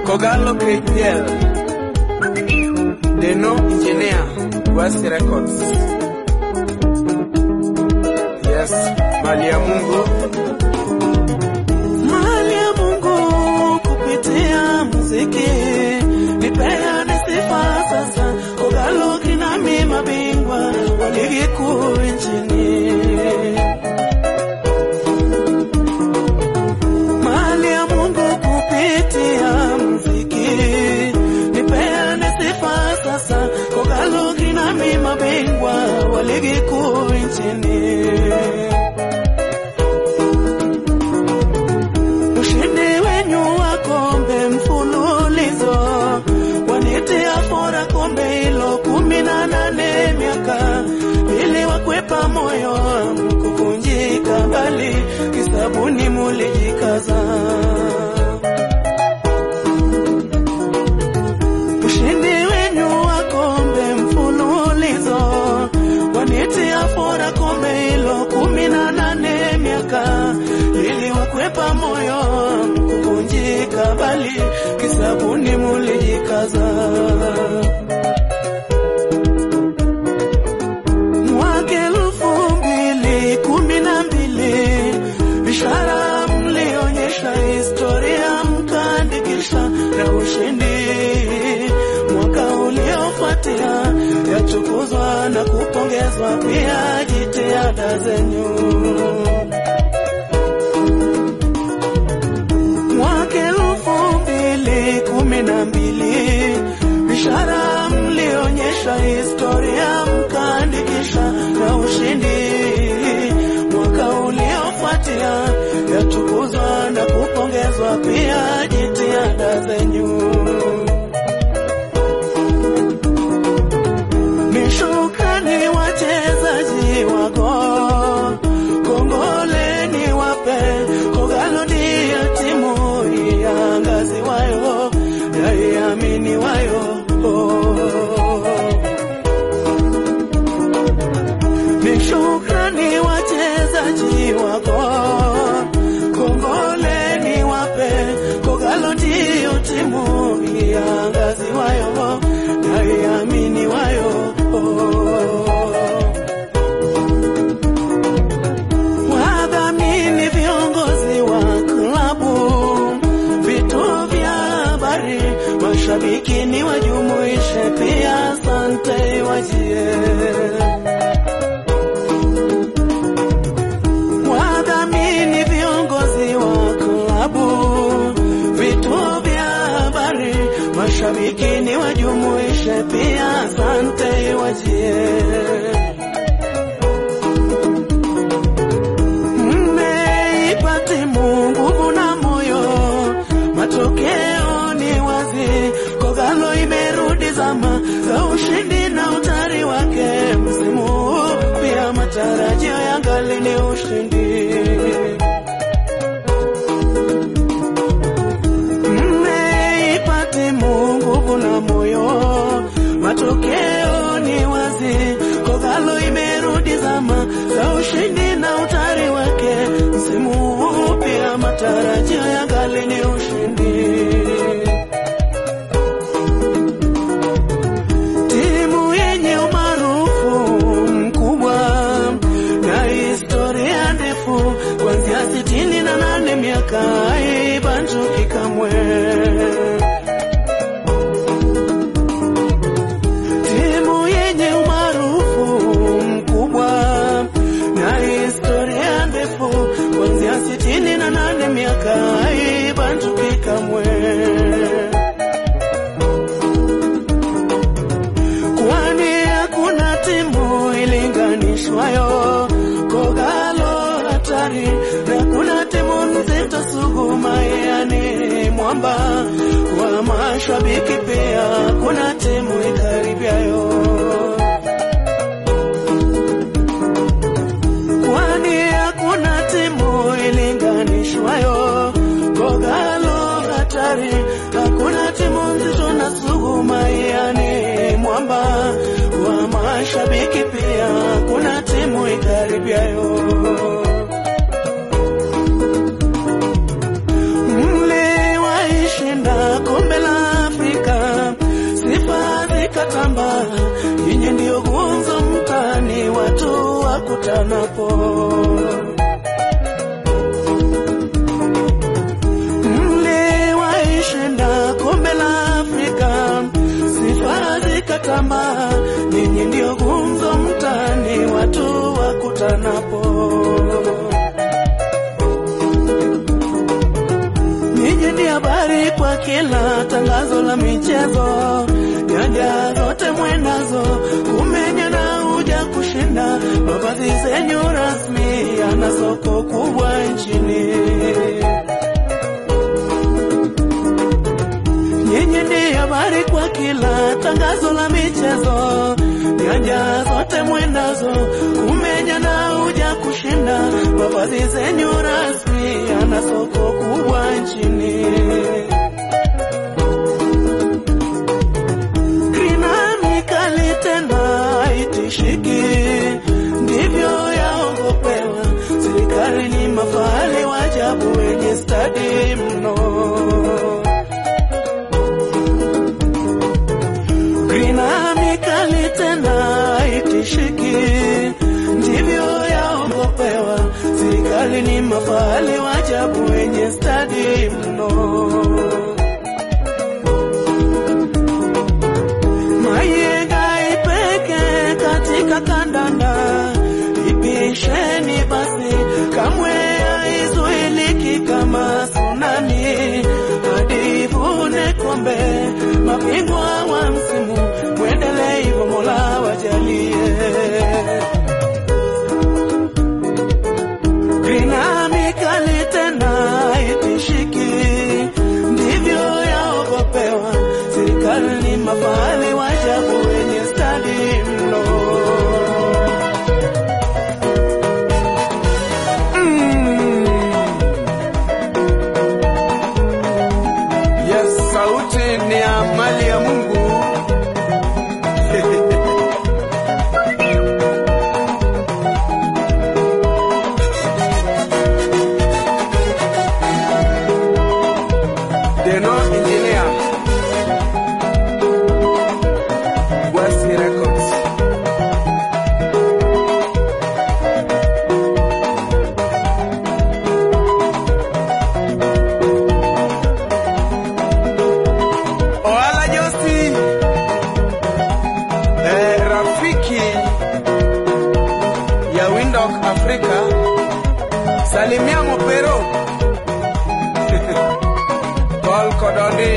Kogalo KPL, Deno Engineer, West Records. Yes, mali ya Mungu. Mali ya Mungu kupitia muziki, nipeane sifa sasa. Kogalo kinami mabingwa wa ligi kuu nchini. Mali ya Mungu kupitia muziki, nipeane sifa sasa. Kogalo kinami mabingwa wa ligi kuu nchini. Ushindi wenyu wa kombe mfululizo wanitia fora kombe hilo kumi na nane miaka ili wakwepa moyo wangu kuvunjika, bali kisabuni mulijikaza. Ushindi wenyu wa kombe mfululizo wanitia fora kombe hilo kumi na nane miaka ili wakwepa moyo wangu kuvunjika, bali kisabuni mulijikaza. Mwaka elfu mbili kumi na mbili ishara mlionyesha, historia mkaandikisha na ushindi. Mwaka uliofuatia yatukuzwa na kupongezwa pia jitihada zenyu. Mwaka elfu mbili kumi na mbili ishara mlionyesha, historia mkaandikisha na ushindi. Mwaka uliofuatia yatukuzwa na kupongezwa pia jitihada zenyu. Ni shukrani wachezaji wako, kongoleni wape Kogalo ndiyo timu iangaziwayo yaiaminiwayo. Ni shukrani wachezaji wako, kongoleni wape Kogalo ndiyo timu iangaziwayo yaiaminiwayo. Wadhamini viongozi wa klabu, vituo vya habari, mashabiki ni wajumuishe pia, asante wajie. Wadhamini viongozi wa klabu, vituo vya habari, mashabiki ni wajumuishe pia, asante wajie. Mmeipa timu nguvu na moyo, matokeo ni wazi. Kogalo imerudi zama za ushindi na utari wake msimu huu, pia matarajio yangali ni ushindi. Mmeipa timu nguvu na moyo, matokeo ni wazi. Kogalo imerudi zama za ushindi na utari wake msimu huu, pia matarajio yangali ni ushindi. Timu yenye umaarufu mkubwa na historia ndefu kuanzia sitini na nane miaka haibanduki kamwe. Timu yenye umaarufu mkubwa na historia ndefu kuanzia sitini na nane miaka haibanduki kamwe. kwani hakuna timu ilinganishwayo. Kogalo hatari na kuna timu nzito suguma, yani mwamba wa mashabiki, pia kuna timu ikaribiayo. Kwani hakuna timu ilinganishwayo. Kogalo hatari, hakuna timu nzito na suguma, yani mwamba wa mashabiki, pia kuna timu ikaribiayo. Mliwaishinda kombe la wakutanapo. Mliwaishinda kombe la Afrika, sifa zikatambaa, ninyi ndio gumzo mtaani, watu wakutanapo. Ninyi ni habari kwa kila tangazo la michezo, nyanja zote mwenazo, umenya na uja kushinda, mavazi zenyu rasmi yana soko kubwa nchini. Nyinyi ni habari kwa kila tangazo la michezo, nyanja zote mwendazo, kumenya na uja kushinda, mavazi zenyu rasmi yana soko kubwa nchini. Grina kali tena haitishiki, ndivyo yaogopewa. Serikali ni mafahali wajabu wenye stadi mno. Grina mikali tena haitishiki, ndivyo yaogopewa. Serikali ni mafahali wajabu wenye stadi mno. Mayenga ipeke katika kandanda, ipisheni basi, kamwe haizuiliki kama tsunami, hadi ivune kombe. Mabingwa wa msimu, mwendelee hivyo, Mola wajalie. Grina mikali tena haitishiki, ndivyo yaogopewa. Serikali ni mafahali wajabu wenye stadi mno. Mm. Yes, sauti ni ya mali ya Mungu. Deno Engineer. Wasi Records. Oala Josi. Eh, rafiki ya Windhoek Africa. Salimia Mopero. Paul Kodoni.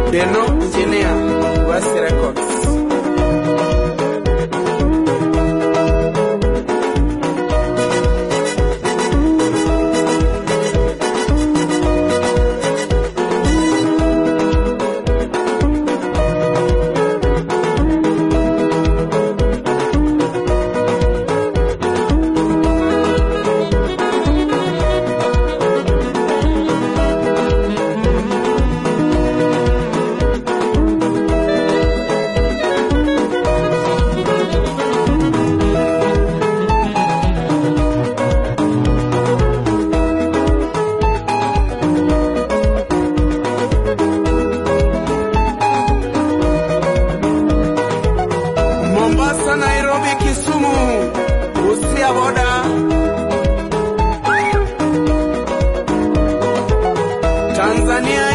Deno Engineer, West Records. Mombasa, Nairobi, Kisumu, Busia boda. Tanzania